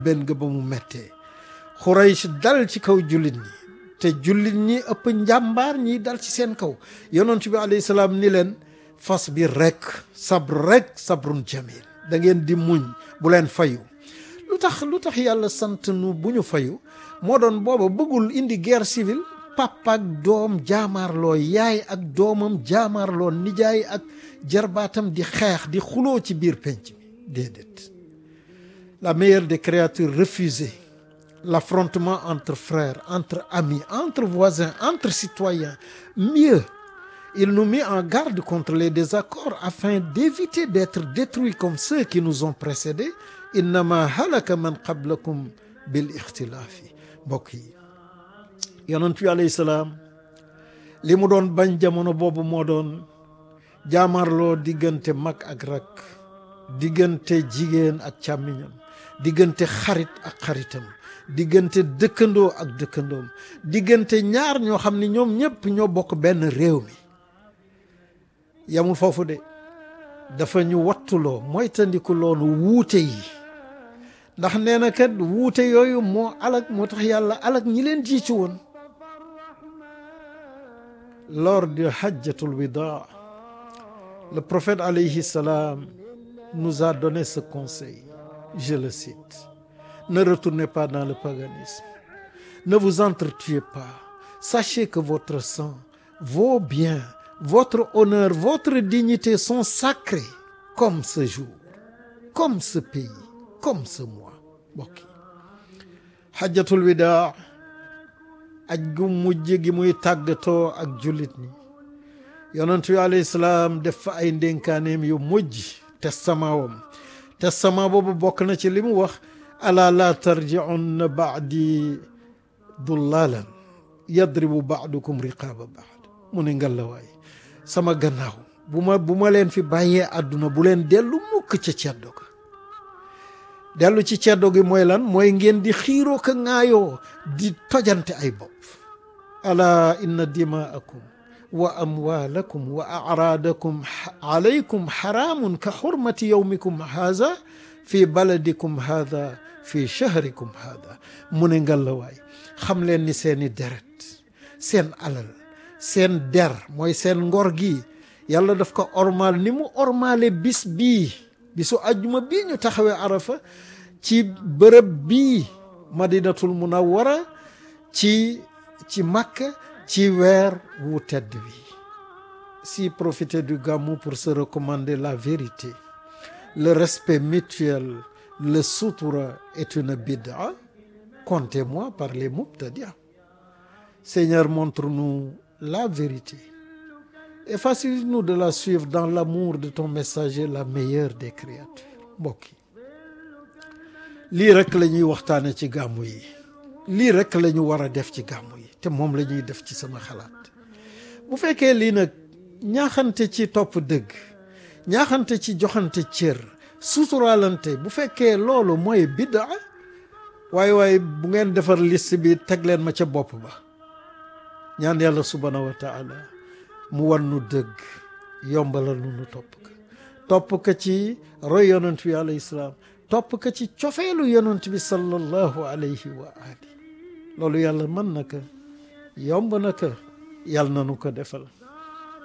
benn nga ba mu mettee Xuraysh dal ci kaw jullit ñi te jullit ñi ëpp njàmbaar ñi dal ci seen kaw yonent bi alayhi salaam ni leen fas bi rek sabr rek sabrun jamil da ngeen di muñ bu leen fayu lu tax lu tax yàlla sant nu bu ñu fayu moo doon booba bëggul indi guerre civile papa ak doom jaamaarloo yaay ak doomam jaamaarloo nijaay ak jarbaatam di xeex di xuloo ci biir penc mi déedéet la meilleure des créatures refusait l'affrontement entre frères entre amis entre voisins entre citoyens mieux il nous mit en garde contre les désaccords afin d'éviter d'être détruits comme ceux qui nous ont précédés innama halaka man qablakum bil ixtilaafi mbokk yi yonent bi alayhi salaam li mu doon bañ jamono boobu moo doon jaamarloo diggante mag ak rak diggante jigéen ak càmmiñam diggante xarit ak xaritam diggante dëkkandoo ak dëkkandoom diggante ñaar ñoo xam ne ñoom ñëpp ñoo bokk benn réew mi yamul foofu de dafa ñu wattuloo moytandiku loonu wuute yi ndax nee na kat wuute yooyu moo alag moo tax yàlla alag ñi leen jiitu woon lors de hajjatul wida le prophète alayhi salam nous a donné ce conseil je le cite ne retournez pas dans le paganisme ne vous entretuez pas sachez que votre sang vos biens votre honneur votre dignité sont sacrés comme ce jour comme ce pays comme ce mois mbokk yi hajjatul wida aj gu mujj gi muy tàggatoo ak jullit ñi yonent bi alayhi salaam def fa ay ndénkaaneem yu mujj testament wam testament boobu bokk na ci li mu wax ala la tarji'unna ba'di dullalan yadribu ba'dukum riqaba ba'd mu ne ngalawaay sama gannaaw bu ma bu ma leen fi bàyyee àdduna bu leen dellu mukk ca ceddo ga dellu ci ceddo gi mooy lan mooy ngeen di xiiroo ka ŋaayoo di tojante ay bopp ala inna dimaakum wa amwaalakum wa acraadakum alaykum xaraamun ka xurmati yowmikum haada fi baladikum haada fi shahrikum haada mu ne ngalawaay xam leen ni seeni deret seen alal seen der mooy seen ngor gi yàlla daf ko ormaal ni mu ormaale bis bii bisu ajjuma bii ñu taxawee arafa ci bërëb bii madinatul munawwara ci ci makka ci weer wu tedd wi si profiter du gamou pour se recommander la vérité le respect mutuel le sutura est une bid'a comptez-moi par les mubtadi'a Seigneur montre-nous la vérité et facilite-nous de la suivre dans l'amour de ton messager la meilleure des créatures mbokk yi lii rek la ñuy waxtaane ci gàmmu yi lii rek la ñu war a def ci gàmmu yi te moom la ñuy def ci sama xalaat bu fekkee lii nag ñaaxante ci topp dëgg ñaaxante ci joxante cër suturaalante bu fekkee loolu mooy bidda waaye waaye bu ngeen defar liste bi teg leen ma ca bopp ba ñaan yàlla subhaanahu wa taala mu wan nu dëgg yombalal nu nu topp ka topp ka ci roy yonent bi alayhi salaam topp ka ci cofeelu yonent bi sallallahu alayhi wa ali loolu yàlla mën na ko yomb na ko yàlla na nu ko defal